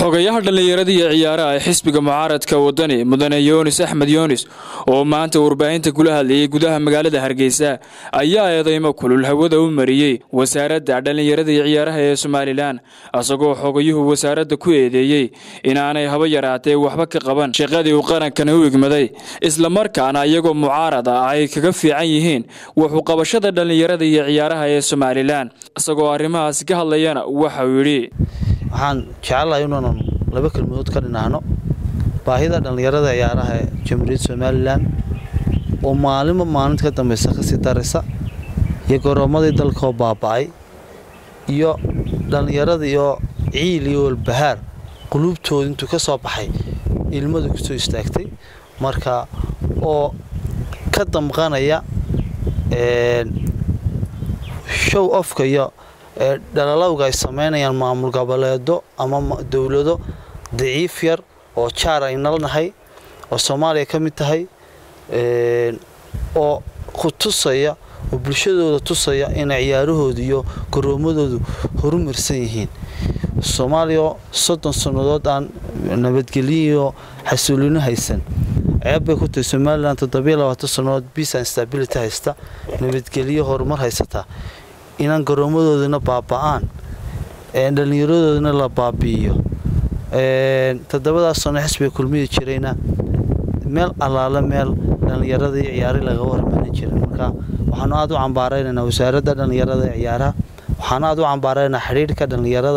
xogayaha dhallinyarada iyo ciyaaraha ee xisbiga mucaaradka wadani mudane yoonis axmed yoonis oo maanta warbaahinta kula hadlayay gudaha magaalada hargeysa ayaa eedeymo kulul hawada u mariyey wasaaradda dhallinyarada iyo ciyaaraha ee somalilan isagoo xogayuhu wasaaradda ku eedeeyey inaanay haba yaraatee waxba ka qaban shaqadii uu qarankana u igmaday islamarkaana iyagoo mucaarad ah ay kaga fiican yihiin wuxuu qabashada dhallinyarada iyo ciyaaraha ee somalilan isagoo arrimahaasi ka hadlayana waxauu yidhi waxaan jecelahay inuunan laba kelmadood ka dhinaahno baahida dhallinyarada ciyaaraha ee jamhuuriyadda somalilan oo maalinba maalinta ka dambaysa kasii daraysa iyo goroomadii dalkaoo baaba'ay iyo dhallinyarada iyo ciil iyo walbahaar quluubtooda intuu ka soo baxay ilmadu kusoo istaagtay marka oo ka damqanaya show ofka iyo dhalalowga ay samaynayaan maamul goboleedo ama dowlado daciif yar oo jaar ay nalnahay oo soomaaliya ka mid tahay oo ku tusaya oo bulshadooda tusaya inay ciyaarahooda iyo garoomadoodu horumarsan yihiin soomaaliya soddon sannadood aan nabadgelyo iyo xasuulino haysan ceeb bay ku tahay somalilan toddobiyo labaatan sannadood peace and stability haysta nabadgelyo horumar haysataa inaan garoomadoodana baaba'aan dhallinyaradoodana la baabi'iyo toddobadaas sano xisbiga kulmiyi jirayna meel allaale meel dhallinyarada iyo ciyaari laga warmarin jirin marka waxaanu aad u cambaaraynaynaa wasaaradda dhallinyarada ee ciyaaraha waxaanu aad u cambaaraynaynaa xidhiidhka dhallinyarada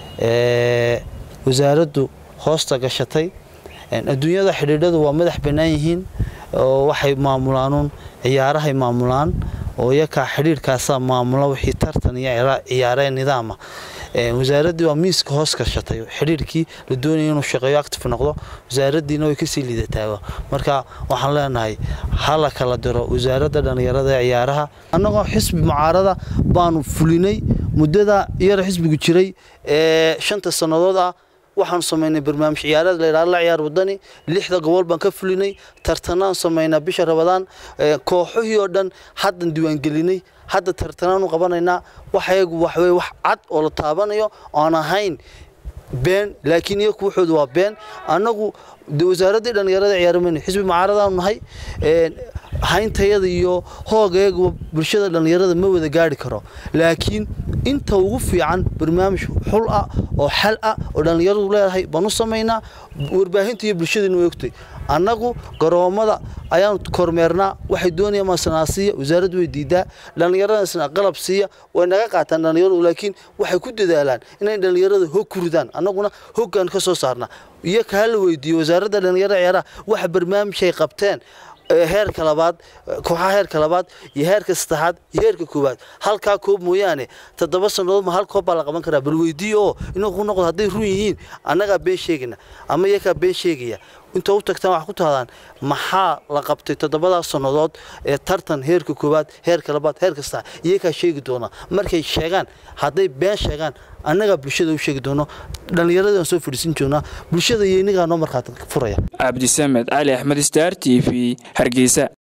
ee wasaaraddu hoosta gashatay adduunyada xidhiidhadu waa madax bannaan yihiin oo waxay maamulaanuun ciyaarahay maamulaan oo iyakaa xidhiidhkaasaa maamula wixii tartan iyo ciyaaree nidaama wasaaraddii waa miiska hoos gashatay xidhiidhkii la doonaya inuu shaqeeyo active noqdo wasaaraddiina way kasii liidataaba marka waxaan leenahay ha la kala diro wasaaradda dhallinyarada ee ciyaaraha annagoo xisbi mucaarada baanu fulinay muddada iyada xisbigu jiray ee shanta sannadood ah waxaanu samaynay barnaamij ciyaareed layidhahdo la ciyaar wadani lixda gobol baan ka fulinay tartanaan samaynaa bisha rabadaan kooxihii oo dhan haddan diiwaangelinay hadda tartanaanu qabanaynaa waxayagu waxwey wax cad oo la taabanayo oon ahayn been laakiin iyaku wuxooda waa been annagu wasaaraddii dhallinyarada ciyaaramayna xisbi mucaaradaanu nahay hayntayada iyo hoogayaguba bulshada dhallinyarada ma wada gaari karo laakiin inta ugu fiican barnaamij xul ah oo xal ah oo dhallinyaradu leedahay baan u samaynaa warbaahinta iyo bulshadiina way ogtay annagu garoomada ayaanu kormeernaa waxay doonayaan masanaa siiya wasaaraddu way diidaa dhallinyaradasna qalab siiya way naga qaataan dhallinyaradu laakiin waxay ku dadaalaan inay dhallinyarada hog ku ridaan annaguna hoggaan ka soo saarnaa iyo kaa la weydiiyo wasaaradda dhallinyarada ciyaaraha waxa barnaamijay qabteen heerka labaad kooxaha heerka labaad iyo heerka saddexaad iyo heerka koowaad halkaa koob mooyaane toddoba sannadood ma hal koob baa la qaban karaa bal weydiiyo oo inuu ku noqdo hadday run yihiin annagaa been sheegayna ama iyakaa been sheegaya inta u tagtaan wax ku tahdaan maxaa la qabtay toddobadaas sannadood ee tartan heerka koowaad heerka labaad heerka saddexaad iyakaa sheegi doona markay sheegaan hadday been sheegaan annagaa bulshada u sheegi doono dhallinyaradaan soo fadhiisin joonaa bulshada iyo innagaa noo markhaati furaya cabdisamed cali axmed star t v hargeysa